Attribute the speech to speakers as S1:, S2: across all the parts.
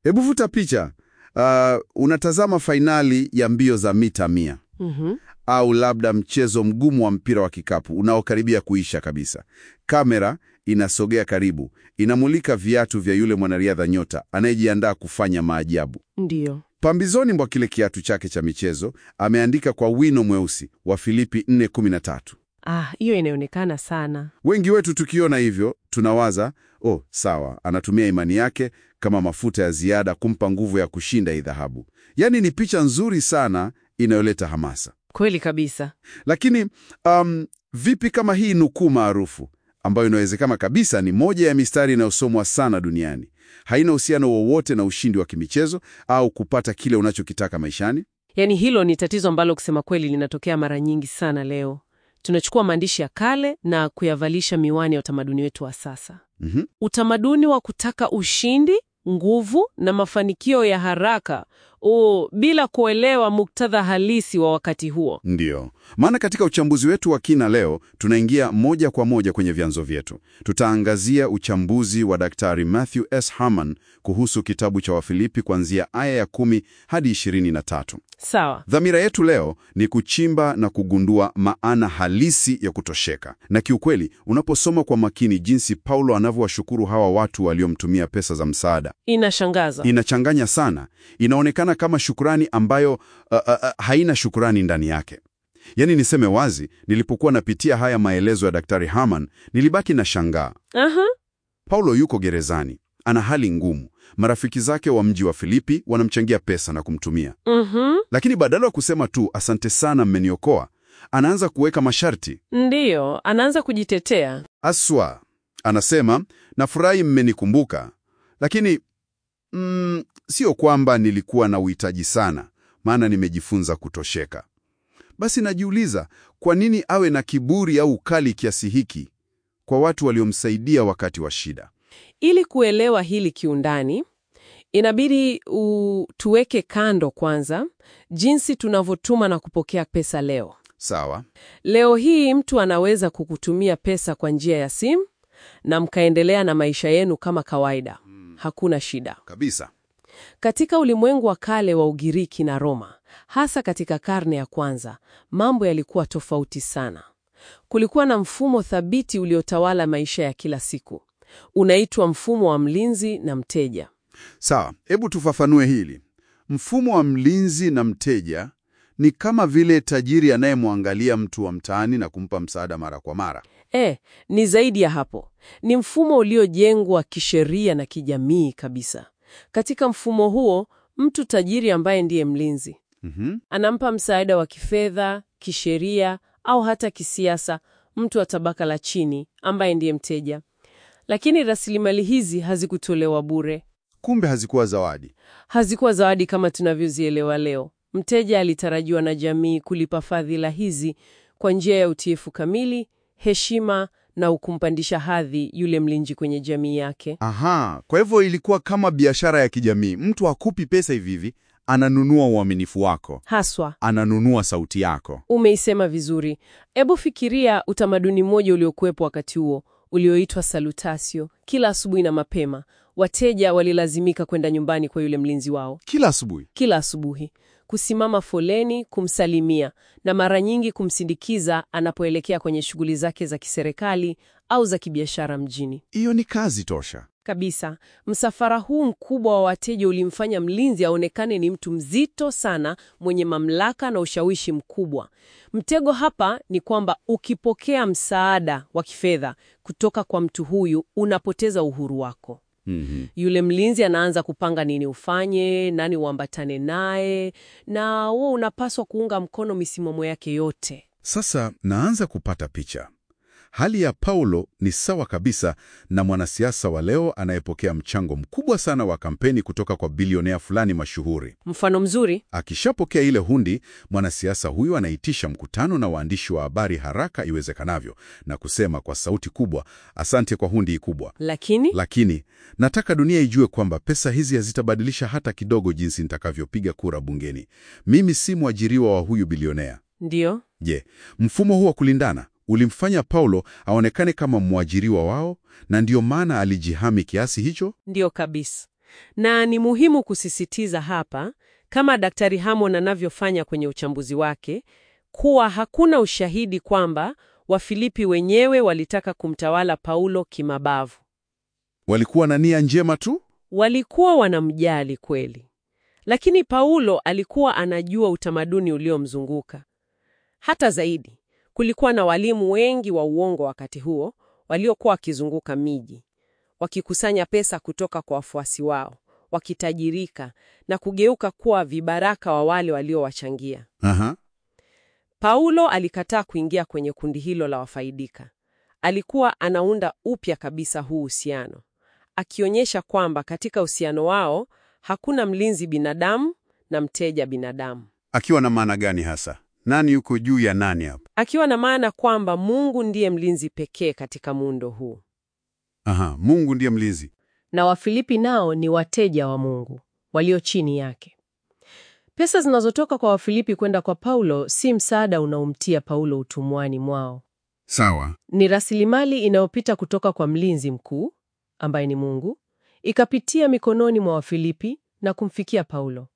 S1: Hebu vuta picha. Uh, unatazama fainali ya mbio za mita mia
S2: Mhm.
S1: au labda mchezo mgumu wa mpira wa kikapu unaokaribia kuisha kabisa. Kamera inasogea karibu, inamulika viatu vya yule mwanariadha nyota anayejiandaa kufanya maajabu.
S2: Ndiyo.
S1: Pambizoni mwa kile kiatu chake cha michezo ameandika kwa wino mweusi wa Filipi 4:13.
S2: Ah, hiyo inaonekana sana.
S1: Wengi wetu tukiona hivyo tunawaza, oh, sawa, anatumia imani yake kama mafuta ya ziada kumpa nguvu ya kushinda hii dhahabu. Yaani ni picha nzuri sana inayoleta hamasa.
S2: Kweli kabisa.
S1: Lakini um, vipi kama hii nukuu maarufu ambayo inawezekana kabisa ni moja ya mistari inayosomwa sana duniani, haina uhusiano wowote na ushindi wa kimichezo au kupata kile unachokitaka maishani?
S2: Yaani hilo ni tatizo ambalo kusema kweli linatokea mara nyingi sana leo. Tunachukua maandishi ya kale na kuyavalisha miwani ya utamaduni wetu wa sasa.
S1: Mhm.
S2: Utamaduni wa kutaka ushindi, nguvu na mafanikio ya haraka o, bila kuelewa muktadha halisi wa wakati huo.
S1: Ndiyo maana katika uchambuzi wetu wa kina leo tunaingia moja kwa moja kwenye vyanzo vyetu. Tutaangazia uchambuzi wa Daktari Matthew S. Harman kuhusu kitabu cha Wafilipi kuanzia aya ya kumi hadi ishirini na tatu.
S2: Sawa.
S1: Dhamira yetu leo ni kuchimba na kugundua maana halisi ya kutosheka. Na kiukweli, unaposoma kwa makini jinsi Paulo anavyowashukuru hawa watu waliomtumia pesa za msaada,
S2: Inashangaza.
S1: inachanganya sana. Inaonekana kama shukurani ambayo uh, uh, uh, haina shukurani ndani yake. Yaani niseme wazi, nilipokuwa napitia haya maelezo ya Daktari Harman, nilibaki na shangaa.
S2: Aha.
S1: Paulo yuko gerezani, ana hali ngumu. Marafiki zake wa mji wa Filipi wanamchangia pesa na kumtumia
S2: Mhm.
S1: lakini badala ya kusema tu asante sana, mmeniokoa, anaanza kuweka masharti.
S2: Ndiyo, anaanza kujitetea.
S1: Aswa anasema nafurahi mmenikumbuka, lakini mm, sio kwamba nilikuwa na uhitaji sana, maana nimejifunza kutosheka. Basi najiuliza kwa nini awe na kiburi au ukali kiasi hiki kwa watu waliomsaidia wakati wa shida.
S2: Ili kuelewa hili kiundani, inabidi u, tuweke kando kwanza jinsi tunavyotuma na kupokea pesa leo.
S1: Sawa,
S2: Leo hii mtu anaweza kukutumia pesa kwa njia ya simu na mkaendelea na maisha yenu kama kawaida. Hakuna shida.
S1: kabisa.
S2: Katika ulimwengu wa kale wa Ugiriki na Roma, hasa katika karne ya kwanza, mambo yalikuwa tofauti sana. Kulikuwa na mfumo thabiti uliotawala maisha ya kila siku. Unaitwa mfumo wa mlinzi na mteja.
S1: Sawa, hebu tufafanue hili. Mfumo wa mlinzi na mteja ni kama vile tajiri anayemwangalia mtu wa mtaani na kumpa msaada mara kwa mara.
S2: E, ni zaidi ya hapo. Ni mfumo uliojengwa kisheria na kijamii kabisa. Katika mfumo huo, mtu tajiri ambaye ndiye mlinzi
S1: Mhm.
S2: anampa msaada wa kifedha, kisheria au hata kisiasa mtu wa tabaka la chini ambaye ndiye mteja. Lakini rasilimali hizi hazikutolewa bure,
S1: Kumbe hazikuwa zawadi.
S2: hazikuwa zawadi kama tunavyozielewa leo. Mteja alitarajiwa na jamii kulipa fadhila hizi kwa njia ya utiifu kamili, heshima na ukumpandisha hadhi yule mlinzi kwenye jamii yake.
S1: Aha, kwa hivyo ilikuwa kama biashara ya kijamii. Mtu hakupi pesa hivi hivi, ananunua uaminifu wako,
S2: Haswa
S1: ananunua sauti yako.
S2: Umeisema vizuri. Ebu fikiria utamaduni mmoja uliokuwepo wakati huo ulioitwa salutasio. Kila asubuhi na mapema, wateja walilazimika kwenda nyumbani kwa yule mlinzi wao
S1: Kila asubuhi.
S2: kila asubuhi, kusimama foleni, kumsalimia na mara nyingi kumsindikiza anapoelekea kwenye shughuli zake za kiserikali au za kibiashara mjini.
S1: Hiyo ni kazi tosha.
S2: Kabisa. Msafara huu mkubwa wa wateja ulimfanya mlinzi aonekane ni mtu mzito sana, mwenye mamlaka na ushawishi mkubwa. Mtego hapa ni kwamba ukipokea msaada wa kifedha kutoka kwa mtu huyu, unapoteza uhuru wako.
S1: Mhm.
S2: Yule mlinzi anaanza kupanga nini ufanye, nani uambatane naye, na wewe unapaswa kuunga mkono misimamo yake yote.
S1: Sasa naanza kupata picha. Hali ya Paulo ni sawa kabisa na mwanasiasa wa leo anayepokea mchango mkubwa sana wa kampeni kutoka kwa bilionea fulani mashuhuri.
S2: Mfano mzuri
S1: Akishapokea ile hundi, mwanasiasa huyu anaitisha mkutano na waandishi wa habari haraka iwezekanavyo na kusema kwa sauti kubwa, asante kwa hundi kubwa,
S2: lakini
S1: lakini nataka dunia ijue kwamba pesa hizi hazitabadilisha hata kidogo jinsi nitakavyopiga kura bungeni. Mimi si mwajiriwa wa huyu bilionea.
S2: ndiyo
S1: Je, mfumo huu wa kulindana ulimfanya Paulo aonekane kama mwajiriwa wao, na ndiyo maana alijihami kiasi hicho?
S2: Ndiyo kabisa. Na ni muhimu kusisitiza hapa, kama Daktari Hammond anavyofanya kwenye uchambuzi wake, kuwa hakuna ushahidi kwamba Wafilipi wenyewe walitaka kumtawala Paulo kimabavu.
S1: Walikuwa na nia njema tu?
S2: Walikuwa wanamjali kweli, lakini Paulo alikuwa anajua utamaduni uliomzunguka. Hata zaidi, kulikuwa na walimu wengi wa uongo wakati huo waliokuwa wakizunguka miji, wakikusanya pesa kutoka kwa wafuasi wao, wakitajirika na kugeuka kuwa vibaraka wa wale waliowachangia.
S1: Aha.
S2: Paulo alikataa kuingia kwenye kundi hilo la wafaidika. Alikuwa anaunda upya kabisa huu uhusiano, akionyesha kwamba katika uhusiano wao hakuna mlinzi binadamu na mteja binadamu,
S1: Akiwa na maana gani hasa? Nani yuko juu ya nani hapa?
S2: akiwa na maana kwamba Mungu ndiye mlinzi pekee katika muundo huu,
S1: Aha, Mungu ndiye mlinzi.
S2: na Wafilipi nao ni wateja wa Mungu walio chini yake. Pesa zinazotoka kwa Wafilipi kwenda kwa Paulo si msaada unaomtia Paulo utumwani mwao.
S1: Sawa.
S2: ni rasilimali inayopita kutoka kwa mlinzi mkuu ambaye ni Mungu, ikapitia mikononi mwa Wafilipi na kumfikia Paulo.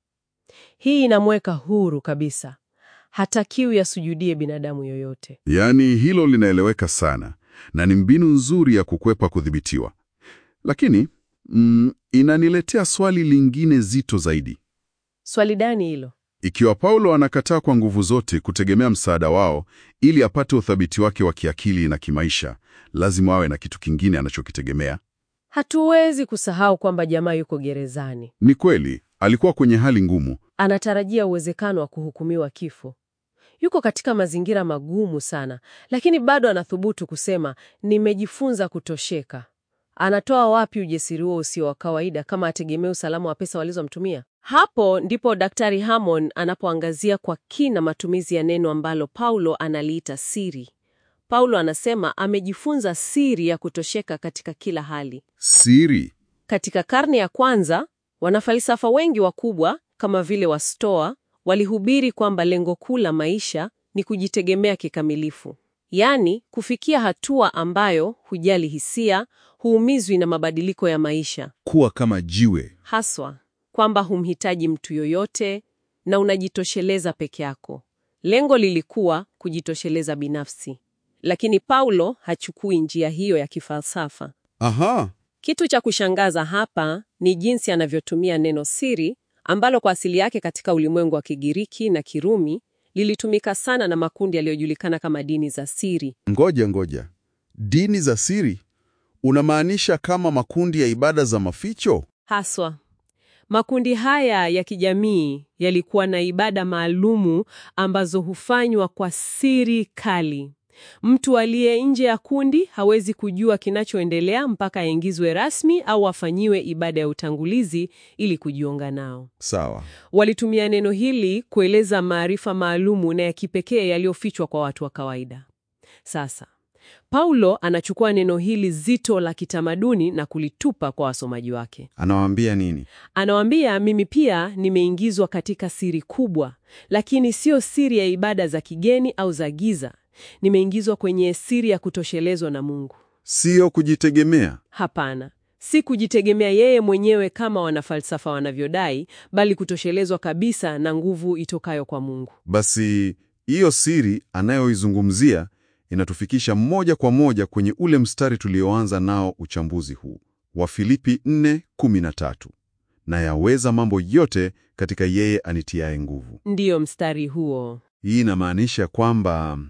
S2: Hii inamweka huru kabisa, hatakiwi asujudie binadamu yoyote.
S1: Yaani hilo linaeleweka sana na ni mbinu nzuri ya kukwepa kudhibitiwa. Lakini mm, inaniletea swali lingine zito zaidi.
S2: Swali gani hilo?
S1: Ikiwa Paulo anakataa kwa nguvu zote kutegemea msaada wao ili apate uthabiti wake wa kiakili na kimaisha, lazima awe na kitu kingine anachokitegemea.
S2: Hatuwezi kusahau kwamba jamaa yuko gerezani,
S1: Ni kweli, alikuwa kwenye hali ngumu.
S2: anatarajia uwezekano wa kuhukumiwa kifo. Yuko katika mazingira magumu sana, lakini bado anathubutu kusema nimejifunza kutosheka. Anatoa wapi ujasiri huo usio wa kawaida kama ategemea usalama wa pesa walizomtumia? Hapo ndipo Daktari Hammond anapoangazia kwa kina matumizi ya neno ambalo Paulo analiita siri. Paulo anasema amejifunza siri ya kutosheka katika kila hali.
S1: Siri.
S2: Katika karne ya kwanza, wanafalsafa wengi wakubwa kama vile Wastoa walihubiri kwamba lengo kuu la maisha ni kujitegemea kikamilifu, yaani kufikia hatua ambayo hujali hisia, huumizwi na mabadiliko ya maisha,
S1: Kuwa kama jiwe.
S2: haswa kwamba humhitaji mtu yoyote na unajitosheleza peke yako. Lengo lilikuwa kujitosheleza binafsi, lakini Paulo hachukui njia hiyo ya kifalsafa.
S1: Aha.
S2: Kitu cha kushangaza hapa ni jinsi anavyotumia neno siri ambalo kwa asili yake katika ulimwengu wa Kigiriki na Kirumi lilitumika sana na makundi yaliyojulikana kama dini za siri.
S1: Ngoja ngoja, dini za siri unamaanisha kama makundi ya ibada za maficho?
S2: Haswa makundi haya ya kijamii yalikuwa na ibada maalumu ambazo hufanywa kwa siri kali. Mtu aliye nje ya kundi hawezi kujua kinachoendelea mpaka aingizwe rasmi au afanyiwe ibada ya utangulizi ili kujiunga nao.
S1: Sawa.
S2: Walitumia neno hili kueleza maarifa maalumu na ya kipekee yaliyofichwa kwa watu wa kawaida. Sasa, Paulo anachukua neno hili zito la kitamaduni na kulitupa kwa wasomaji wake.
S1: Anawaambia nini?
S2: Anawaambia, mimi pia nimeingizwa katika siri kubwa, lakini sio siri ya ibada za kigeni au za giza. Nimeingizwa kwenye siri ya kutoshelezwa na Mungu.
S1: Sio kujitegemea.
S2: Hapana, si kujitegemea yeye mwenyewe kama wanafalsafa wanavyodai, bali kutoshelezwa kabisa na nguvu itokayo kwa Mungu.
S1: Basi hiyo siri anayoizungumzia inatufikisha moja kwa moja kwenye ule mstari tulioanza nao uchambuzi huu wa Filipi 4:13, na yaweza mambo yote katika yeye anitiaye nguvu.
S2: Ndiyo mstari huo.
S1: Hii inamaanisha kwamba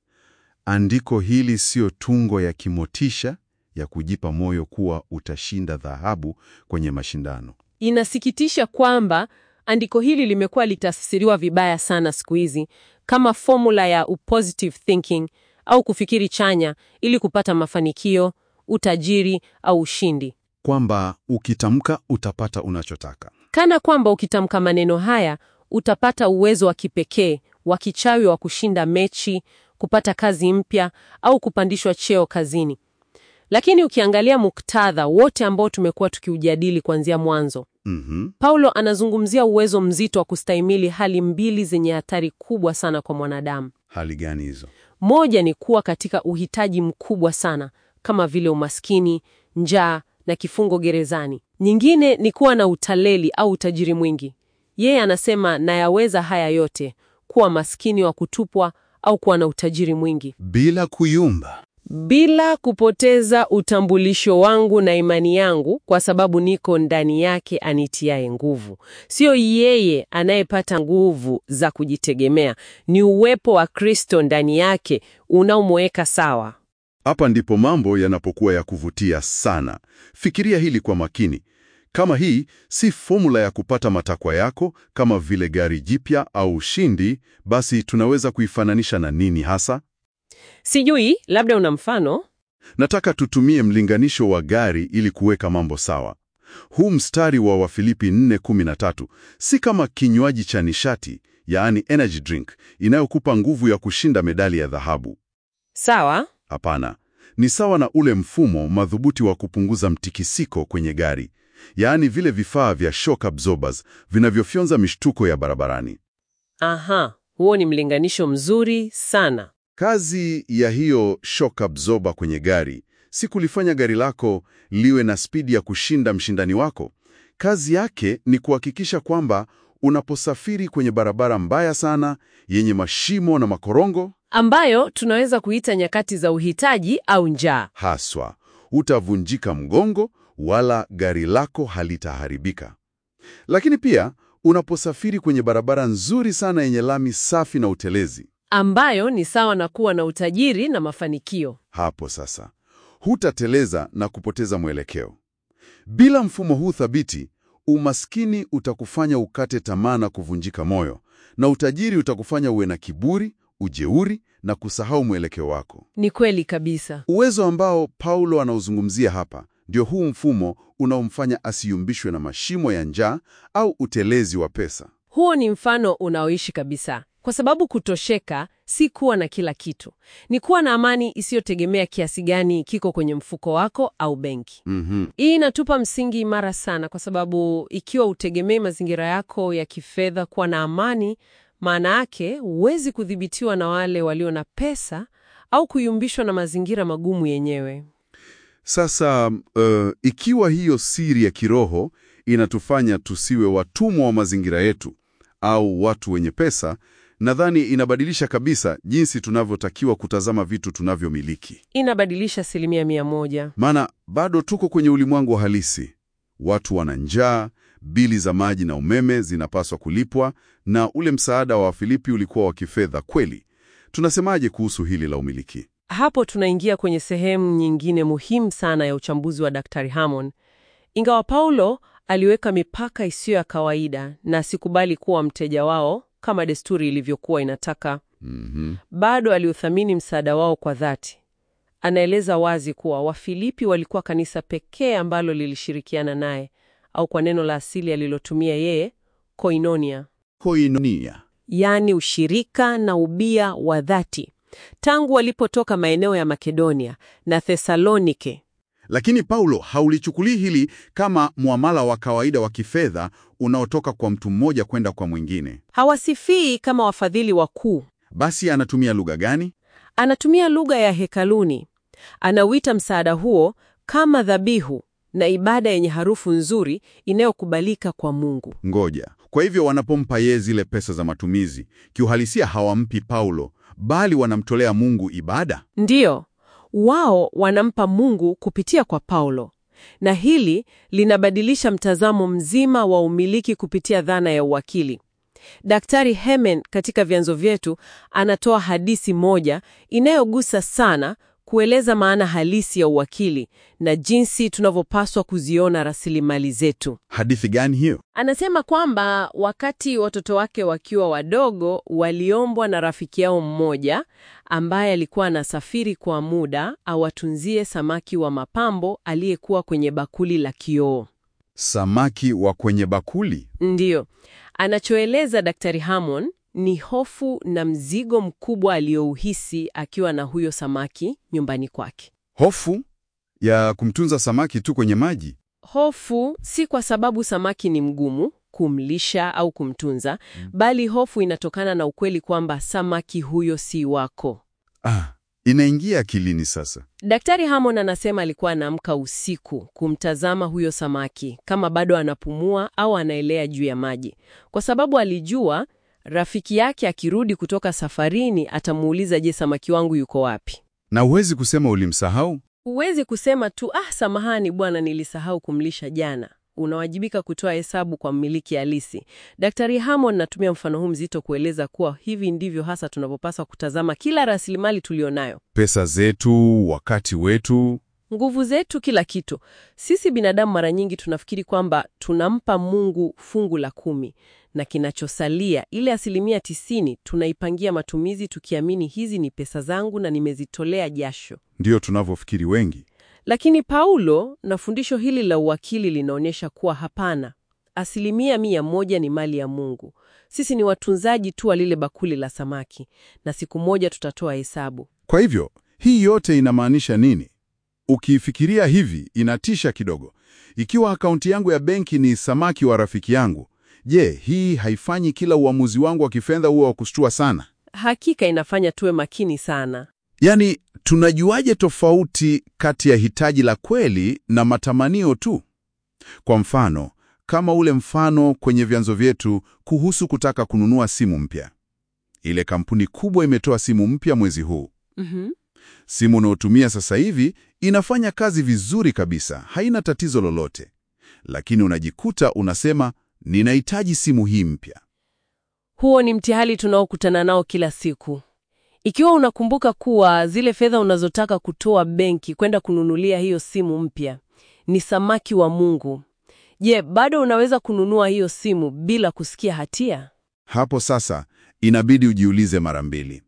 S1: andiko hili siyo tungo ya kimotisha ya kujipa moyo kuwa utashinda dhahabu kwenye mashindano.
S2: Inasikitisha kwamba andiko hili limekuwa litafsiriwa vibaya sana siku hizi kama fomula ya positive thinking au kufikiri chanya ili kupata mafanikio, utajiri au ushindi.
S1: Kwamba ukitamka utapata unachotaka.
S2: Kana kwamba ukitamka maneno haya utapata uwezo wa kipekee wa kichawi wa kushinda mechi, kupata kazi mpya au kupandishwa cheo kazini. Lakini ukiangalia muktadha wote ambao tumekuwa tukiujadili kuanzia mwanzo,
S1: Mhm.
S2: Paulo anazungumzia uwezo mzito wa kustahimili hali mbili zenye hatari kubwa sana kwa mwanadamu.
S1: Hali gani hizo?
S2: Moja ni kuwa katika uhitaji mkubwa sana kama vile umaskini, njaa na kifungo gerezani. Nyingine ni kuwa na utaleli au utajiri mwingi. Yeye anasema nayaweza haya yote, kuwa maskini wa kutupwa au kuwa na utajiri mwingi,
S1: Bila kuyumba.
S2: bila kupoteza utambulisho wangu na imani yangu, kwa sababu niko ndani yake anitiaye nguvu. Sio yeye anayepata nguvu za kujitegemea, ni uwepo wa Kristo ndani yake unaomweka sawa.
S1: Hapa ndipo mambo yanapokuwa ya kuvutia sana. Fikiria hili kwa makini. Kama hii si fomula ya kupata matakwa yako kama vile gari jipya au ushindi, basi tunaweza kuifananisha na nini hasa?
S2: Sijui, labda una mfano?
S1: Nataka tutumie mlinganisho wa gari ili kuweka mambo sawa. Huu mstari wa Wafilipi 4:13 si kama kinywaji cha nishati, yaani energy drink, inayokupa nguvu ya kushinda medali ya dhahabu.
S2: Sawa.
S1: Hapana, ni sawa na ule mfumo madhubuti wa kupunguza mtikisiko kwenye gari, yaani vile vifaa vya shock absorbers vinavyofyonza mishtuko ya barabarani.
S2: Aha, huo ni mlinganisho mzuri sana.
S1: Kazi ya hiyo shock absorber kwenye gari si kulifanya gari lako liwe na spidi ya kushinda mshindani wako. Kazi yake ni kuhakikisha kwamba unaposafiri kwenye barabara mbaya sana yenye mashimo na makorongo
S2: ambayo tunaweza kuita nyakati za uhitaji au njaa.
S1: haswa, hutavunjika mgongo wala gari lako halitaharibika. Lakini pia unaposafiri kwenye barabara nzuri sana yenye lami safi na utelezi,
S2: ambayo ni sawa na kuwa na utajiri na mafanikio.
S1: hapo sasa hutateleza na kupoteza mwelekeo. Bila mfumo huu thabiti, umaskini utakufanya ukate tamaa na kuvunjika moyo, na utajiri utakufanya uwe na kiburi, ujeuri na kusahau mwelekeo wako.
S2: Ni kweli kabisa.
S1: Uwezo ambao Paulo anauzungumzia hapa ndio huu mfumo unaomfanya asiyumbishwe na mashimo ya njaa au utelezi wa pesa.
S2: Huo ni mfano unaoishi kabisa, kwa sababu kutosheka si kuwa na kila kitu, ni kuwa na amani isiyotegemea kiasi gani kiko kwenye mfuko wako au benki.
S1: Mhm.
S2: Hii inatupa msingi imara sana, kwa sababu ikiwa utegemei mazingira yako ya kifedha kuwa na amani, maana yake huwezi kudhibitiwa na wale walio na pesa au kuyumbishwa na mazingira magumu yenyewe.
S1: Sasa uh, ikiwa hiyo siri ya kiroho inatufanya tusiwe watumwa wa mazingira yetu au watu wenye pesa, nadhani inabadilisha kabisa jinsi tunavyotakiwa kutazama vitu tunavyomiliki.
S2: Inabadilisha asilimia mia moja.
S1: Maana bado tuko kwenye ulimwengu wa halisi. Watu wana njaa, bili za maji na umeme zinapaswa kulipwa, na ule msaada wa Wafilipi ulikuwa wa kifedha kweli. Tunasemaje kuhusu hili la umiliki?
S2: Hapo tunaingia kwenye sehemu nyingine muhimu sana ya uchambuzi wa Daktari Hammond. Ingawa Paulo aliweka mipaka isiyo ya kawaida na asikubali kuwa mteja wao kama desturi ilivyokuwa inataka,
S1: Mhm.
S2: bado aliuthamini msaada wao kwa dhati. Anaeleza wazi kuwa Wafilipi walikuwa kanisa pekee ambalo lilishirikiana naye, au kwa neno la asili alilotumia yeye, koinonia,
S1: Koinonia.
S2: yaani ushirika na ubia wa dhati, tangu walipotoka maeneo ya Makedonia na Thesalonike.
S1: Lakini Paulo haulichukulii hili kama muamala wa kawaida wa kifedha unaotoka kwa mtu mmoja kwenda kwa mwingine.
S2: Hawasifii kama wafadhili wakuu.
S1: Basi anatumia lugha gani?
S2: Anatumia lugha ya hekaluni. Anauita msaada huo kama dhabihu na ibada yenye harufu nzuri inayokubalika kwa Mungu.
S1: Ngoja. Kwa hivyo wanapompa yeye zile pesa za matumizi, kiuhalisia hawampi Paulo, bali wanamtolea Mungu ibada.
S2: Ndiyo, wao wanampa Mungu kupitia kwa Paulo, na hili linabadilisha mtazamo mzima wa umiliki kupitia dhana ya uwakili. Daktari Hemen katika vyanzo vyetu anatoa hadithi moja inayogusa sana kueleza maana halisi ya uwakili na jinsi tunavyopaswa kuziona rasilimali zetu.
S1: Hadithi gani hiyo?
S2: Anasema kwamba wakati watoto wake wakiwa wadogo waliombwa na rafiki yao mmoja ambaye alikuwa anasafiri kwa muda awatunzie samaki wa mapambo aliyekuwa kwenye bakuli la kioo.
S1: Samaki wa kwenye bakuli.
S2: Ndiyo, anachoeleza Daktari Hammond ni hofu na mzigo mkubwa aliyouhisi akiwa na huyo samaki nyumbani kwake.
S1: Hofu ya kumtunza samaki tu kwenye maji.
S2: Hofu si kwa sababu samaki ni mgumu kumlisha au kumtunza, bali hofu inatokana na ukweli kwamba samaki huyo si wako.
S1: Ah, Inaingia akilini sasa.
S2: Daktari Hammond anasema alikuwa anaamka usiku kumtazama huyo samaki kama bado anapumua au anaelea juu ya maji, kwa sababu alijua rafiki yake akirudi kutoka safarini atamuuliza, je, samaki wangu yuko wapi?
S1: Na huwezi kusema ulimsahau.
S2: Huwezi kusema tu ah, samahani bwana, nilisahau kumlisha jana. Unawajibika kutoa hesabu kwa mmiliki halisi. Daktari Hammond natumia mfano huu mzito kueleza kuwa hivi ndivyo hasa tunavyopaswa kutazama kila rasilimali tulionayo,
S1: Pesa zetu, wakati wetu.
S2: nguvu zetu, kila kitu. Sisi binadamu mara nyingi tunafikiri kwamba tunampa Mungu fungu la kumi na kinachosalia, ile asilimia tisini, tunaipangia matumizi tukiamini hizi ni pesa zangu na nimezitolea jasho.
S1: Ndiyo tunavyofikiri wengi.
S2: Lakini Paulo na fundisho hili la uwakili linaonyesha kuwa hapana, asilimia mia moja ni mali ya Mungu. Sisi ni watunzaji tu wa lile bakuli la samaki, na siku moja tutatoa hesabu.
S1: Kwa hivyo, hii yote inamaanisha nini? Ukiifikiria hivi, inatisha kidogo. Ikiwa akaunti yangu ya benki ni samaki wa rafiki yangu, je, hii haifanyi kila uamuzi wangu wa kifedha huo wa kushtua sana?
S2: Hakika inafanya tuwe makini sana.
S1: Yaani, tunajuaje tofauti kati ya hitaji la kweli na matamanio tu? Kwa mfano, kama ule mfano kwenye vyanzo vyetu kuhusu kutaka kununua simu mpya. Ile kampuni kubwa imetoa simu mpya mwezi huu.
S2: Mhm.
S1: Simu unaotumia sasa hivi inafanya kazi vizuri kabisa, haina tatizo lolote, lakini unajikuta unasema ninahitaji simu hii mpya.
S2: Huo ni mtihani tunaokutana nao kila siku. Ikiwa unakumbuka kuwa zile fedha unazotaka kutoa benki kwenda kununulia hiyo simu mpya ni samaki wa Mungu, je, bado unaweza kununua hiyo simu bila kusikia hatia?
S1: Hapo sasa inabidi ujiulize mara mbili.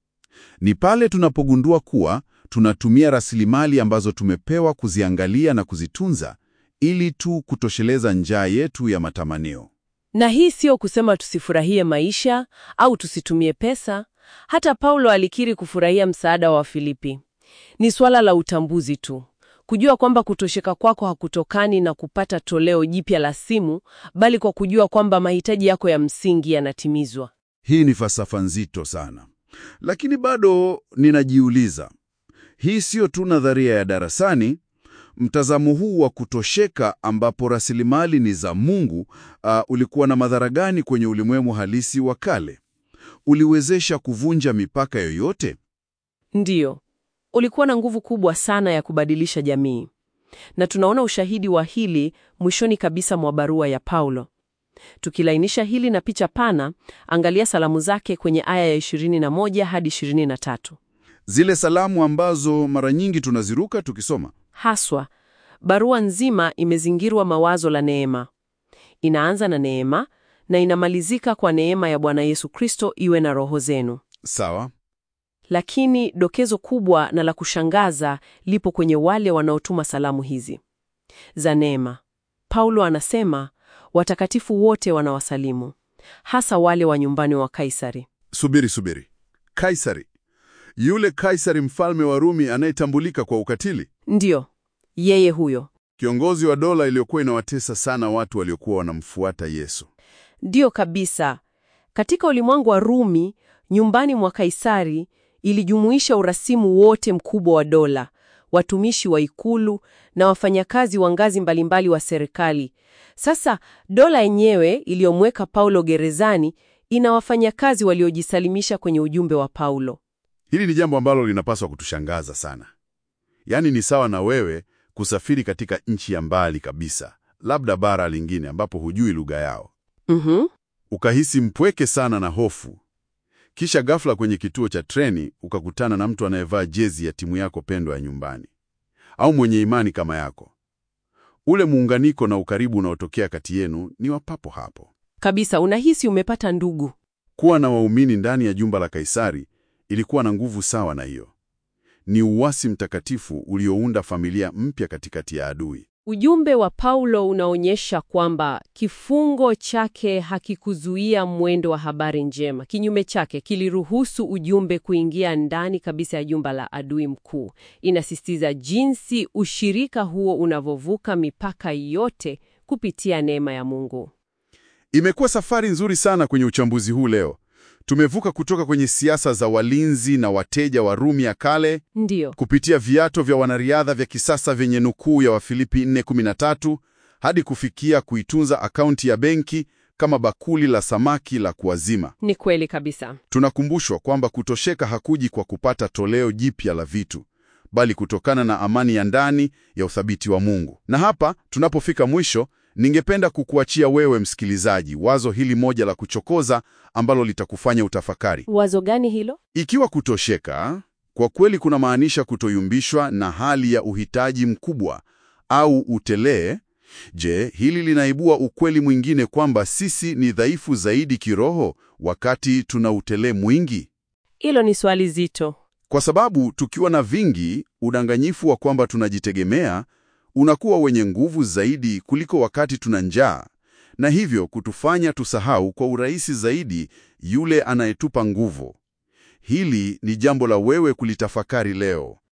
S1: Ni pale tunapogundua kuwa tunatumia rasilimali ambazo tumepewa kuziangalia na kuzitunza ili tu kutosheleza njaa yetu ya matamanio.
S2: Na hii sio kusema tusifurahie maisha au tusitumie pesa. Hata Paulo alikiri kufurahia msaada wa Filipi. Ni swala la utambuzi tu, kujua kwamba kutosheka kwako hakutokani na kupata toleo jipya la simu, bali kwa kujua kwamba mahitaji yako ya msingi yanatimizwa.
S1: Hii ni falsafa nzito sana, lakini bado ninajiuliza, hii siyo tu nadharia ya darasani. Mtazamo huu wa kutosheka ambapo rasilimali ni za Mungu uh, ulikuwa na madhara gani kwenye ulimwengu halisi wa kale? Uliwezesha kuvunja mipaka yoyote?
S2: Ndiyo, ulikuwa na nguvu kubwa sana ya kubadilisha jamii, na tunaona ushahidi wa hili mwishoni kabisa mwa barua ya Paulo. Tukilainisha hili na picha pana, angalia salamu zake kwenye aya ya 21 hadi 23.
S1: Zile salamu ambazo mara nyingi tunaziruka tukisoma.
S2: Haswa, barua nzima imezingirwa mawazo la neema. Inaanza na neema na inamalizika kwa neema ya Bwana Yesu Kristo iwe na roho zenu.
S1: Sawa.
S2: Lakini dokezo kubwa na la kushangaza lipo kwenye wale wanaotuma salamu hizi za neema. Paulo anasema watakatifu wote wanawasalimu, hasa wale wa nyumbani wa Kaisari.
S1: Subiri, subiri. Kaisari, yule Kaisari mfalme wa Rumi anayetambulika kwa ukatili,
S2: Ndiyo, yeye huyo.
S1: kiongozi wa dola iliyokuwa inawatesa sana watu waliokuwa wanamfuata Yesu.
S2: Ndiyo kabisa. Katika ulimwengu wa Rumi, nyumbani mwa Kaisari ilijumuisha urasimu wote mkubwa wa dola, watumishi wa ikulu na wafanyakazi wa ngazi mbalimbali wa serikali. Sasa dola yenyewe iliyomweka Paulo gerezani ina wafanyakazi waliojisalimisha kwenye ujumbe wa Paulo.
S1: Hili ni jambo ambalo linapaswa kutushangaza sana. Yaani ni sawa na wewe kusafiri katika nchi ya mbali kabisa, labda bara lingine ambapo hujui lugha yao,
S2: Mhm.
S1: ukahisi mpweke sana na hofu, kisha ghafla kwenye kituo cha treni ukakutana na mtu anayevaa jezi ya timu yako pendwa ya nyumbani au mwenye imani kama yako. Ule muunganiko na ukaribu unaotokea kati yenu ni wa papo hapo.
S2: Kabisa, unahisi umepata ndugu.
S1: Kuwa na waumini ndani ya jumba la Kaisari ilikuwa na nguvu sawa na hiyo. Ni uwasi mtakatifu uliounda familia mpya katikati ya adui.
S2: Ujumbe wa Paulo unaonyesha kwamba kifungo chake hakikuzuia mwendo wa habari njema. Kinyume chake, kiliruhusu ujumbe kuingia ndani kabisa ya jumba la adui mkuu. Inasisitiza jinsi ushirika huo unavyovuka mipaka yote kupitia neema ya Mungu.
S1: Imekuwa safari nzuri sana kwenye uchambuzi huu leo. Tumevuka kutoka kwenye siasa za walinzi na wateja wa Rumi ya kale
S2: Ndiyo.
S1: kupitia viato vya wanariadha vya kisasa vyenye nukuu ya Wafilipi 4:13 hadi kufikia kuitunza akaunti ya benki kama bakuli la samaki la kuazima.
S2: Ni kweli kabisa.
S1: Tunakumbushwa kwamba kutosheka hakuji kwa kupata toleo jipya la vitu, bali kutokana na amani ya ndani ya uthabiti wa Mungu. Na hapa tunapofika mwisho, ningependa kukuachia wewe msikilizaji wazo hili moja la kuchokoza ambalo litakufanya utafakari.
S2: Wazo gani hilo?
S1: Ikiwa kutosheka kwa kweli kunamaanisha kutoyumbishwa na hali ya uhitaji mkubwa au utelee, je, hili linaibua ukweli mwingine kwamba sisi ni dhaifu zaidi kiroho wakati tuna utelee mwingi?
S2: Hilo ni swali zito.
S1: Kwa sababu tukiwa na vingi, udanganyifu wa kwamba tunajitegemea unakuwa wenye nguvu zaidi kuliko wakati tuna njaa, na hivyo kutufanya tusahau kwa urahisi zaidi yule anayetupa nguvu. Hili ni jambo la wewe kulitafakari leo.